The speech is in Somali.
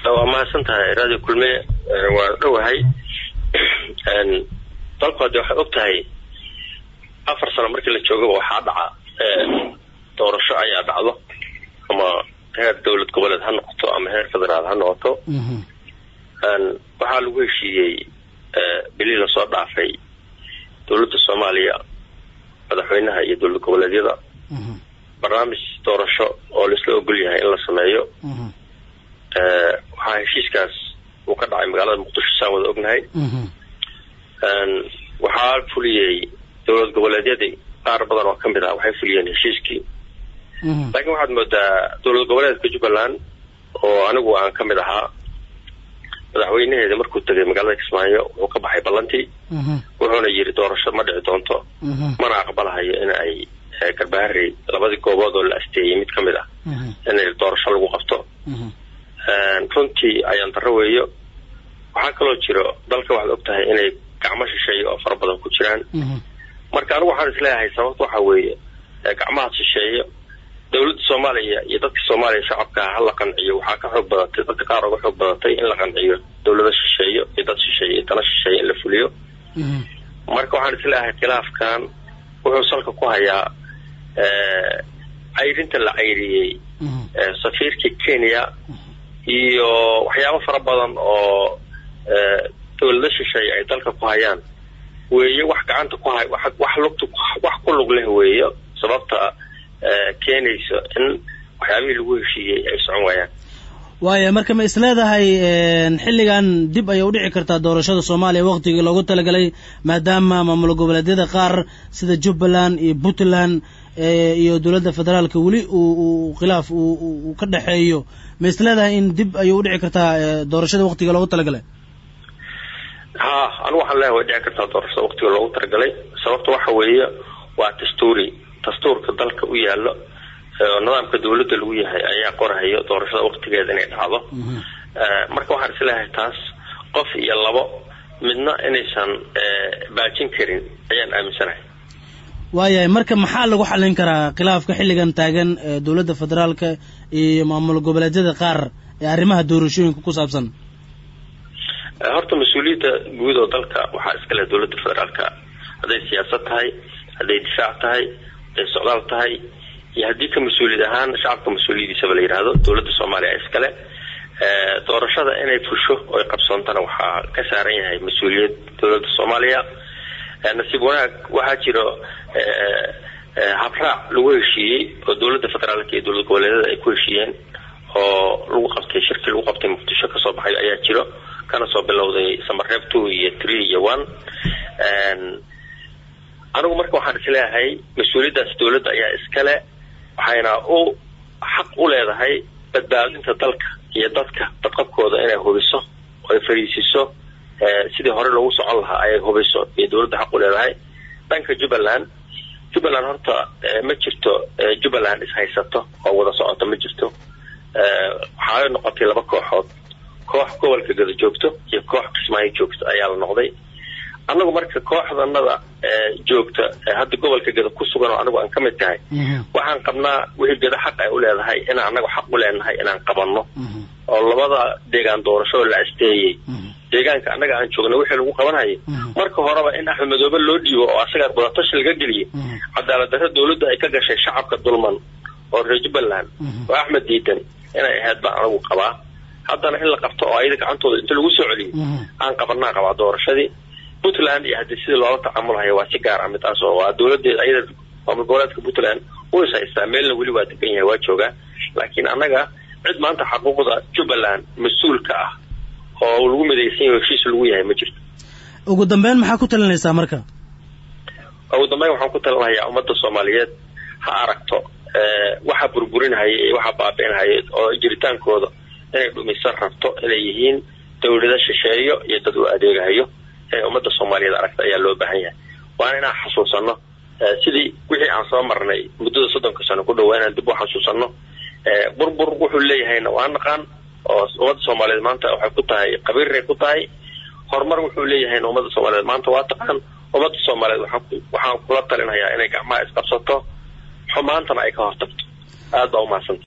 waa mahadsan tahay radio kulmiye waa dhowahay dalku hadde waxay og tahay afar sano markii la joogaba waxaa dhaca doorasho ayaa dhacdo ama heer dowlad goboleed ha noqoto ama heer federaal ha noqoto waxaa lagu heshiiyey bilii lasoo dhaafay dowladda soomaaliya madaxweynaha iyo dowlad goboleedyada barnaamij doorasho oo laisla ogol yahay in la sameeyo waxaa heshiiskaas uu ka dhacay magaalada muqdisho saan wada ognahay waxaa fuliyey dowlad goboleedyadii qaar badan oo kamid ah waxay fuliyeen heshiiskii laakiin waxaad moodaa dowlad goboleedka jubbaland oo anigu aan kamid ahaa madaxweynaheeda markuu tegay magaalada kismaayo wuxuu ka baxay ballantii wuxuuna yiri doorasho ma dhici doonto mana aqbalahayo in ay garbaharey labadii goobood oo la asteeyey mid kamid ah in doorasho lagu qabto runtii ayaan darro weeyo waxaa kaloo jiro dalka waxaad og tahay inay gacmo shisheeye oo fara badan ku jiraan marka anigu waxaan isleeyahay sababta waxa weeye gacmahaas shisheeyo dowladda soomaaliya iyo dadka soomaaliya shacabka ha la qanciyo waxaa ka xoog badatay dadka qaar uga xoog badatay in la qanciyo dowlada shisheeyo iyo dad shisheeye iyo dana shisheeye in la fuliyo marka waxaan isleeyahay khilaafkan wuxuu salka ku hayaa cayrinta la cayriyey safiirkii kenya iyo waxyaabo fara badan oo dowlada shisheeye ay dalka ku hayaan weeye wax gacanta ku hay wax lugta wax ku lug leh weeyo sababta keenayso in waxyaabihii lagu heshiiyey ay socon waayaan waaya marka ma isleedahay xilligan dib ayay udhici kartaa doorashada soomaaliya waktigii loogu talagalay maadaama maamul goboleedyada qaar sida jubbaland iyo puntland iyo dowladda federaalka weli uu khilaaf uu ka dhexeeyo ma isleedahay in dib ayay udhici kartaa doorashada waktiga loogu talagalay ha anigu waxaan leeyahay way dhici kartaa doorashada waktiga loogu talagalay sababta waxa weeye waa dastuuri dastuurka dalka u yaallo oo nidaamka dawladda lagu yahay ayaa qorahayo doorashada waktigeeda inay dhacdo marka waxaan isleeyahay taas qof iyo labo midna inaysan baajin karin ayaan aaminsanahay waayahay marka maxaa lagu xallin karaa khilaafka xilligan taagan dowladda federaalka iyo maamul goboleedyada qaar ee arrimaha doorashooyinka ku saabsan horta mas-uuliyadda guud oo dalka waxaa iskale dowladda federaalka hadday siyaasad tahay hadday difaac tahay hadday socdaal tahay iyo haddii ka mas-uuliyad ahaan shacabka mas-uuliyadiisaba la yidhaahdo dowladda soomaaliya iskale doorashada inay fusho oy qabsoontana waxaa ka saaran yahay mas-uuliyad dowladda soomaaliya nasiib wanaag waxaa jiro habraac lagu heshiiyey oo dowladda federaalka iyo dowlad goboleedyada ay ku heshiiyeen oo lagu qabtay shirkii lagu qabtay muqdisho kasoo baxay ayaa jiro kana soo bilowday samareeb two iyo three iyo one anigu marka waxaan isleeyahay mas-uuliyaddaas dowladda ayaa iskale waxayna u xaq u leedahay badbaadinta dalka iyo dadka badqabkooda inay hubiso oo ay fariisiso sidii hore loogu socon lahaa ayay hubiso iyo dowladda xaq u leedahay dhanka jubbaland jubbaland horta ma jirto jubbaland ishaysato oo wada socoto ma jirto waxaa noqotay laba kooxood koox gobolka gada joogto iyo koox kismaayo joogto ayaa la noqday annagu marka kooxdanada joogta hadda gobolka gada ku sugan oo anigu aan ka mid tahay waxaan qabnaa wixii gada xaq ay u leedahay inaan annaga xaq u leenahay inaan qabanno oo labada deegaan doorasho la asteeyey deegaanka annaga aan joogna wixii lagu qabanayay marka horeba in axmed madoobe loo dhiibo oo asaga wadatashi laga geliyey cadaalad darro dowladda ay ka gashay shacabka dulman oo reer jubbaland oo axmed diidan inay ahayd baan anigu qabaa haddana in la qabto oo ayada gacantooda inta lagu soo celiyey aan qabanaa qabaa doorashadii puntland iyo haddii sidii loola tacaamulhayo waa si gaar ah midaas oo waa dowladeeda ayada maamul goboleedka puntland wuu is haystaa meelna weli waa degan yahay waa joogaa laakiin annaga cid maanta xaquuqda jubbaland mas-uulka ah oo lagu midaysan yahay heshiis lagu yahay ma jirto ugu dambeyn maxaa ku talinaysaa marka ugu dambeyn waxaan ku talinayaa ummadda soomaaliyeed ha aragto waxa burburinhaya iyo waxa baabi'inhaya oo jiritaankooda inay dhumisan rabto inay yihiin dowlada shisheeyo iyo dad u adeegahayo inay ummadda soomaaliyeed aragta ayaa loo baahan yahay waana inaan xasuusano sidii wixii aan soo marnay muddada soddonka sano ku dhawaa inaan dib u xasuusano burbur wuxuu leeyahayna waa naqaan oo ummadda soomaaliyeed maanta waxay ku tahay qabiiray ku tahay horumar wuxuu leeyahayna ummadda soomaaliyeed maanta waa taqaan ummadda soomaaliyeed waxaan kula talinayaa inay gacmaha isqabsato xumaantana ay ka hortagto aad baa umahadsantahy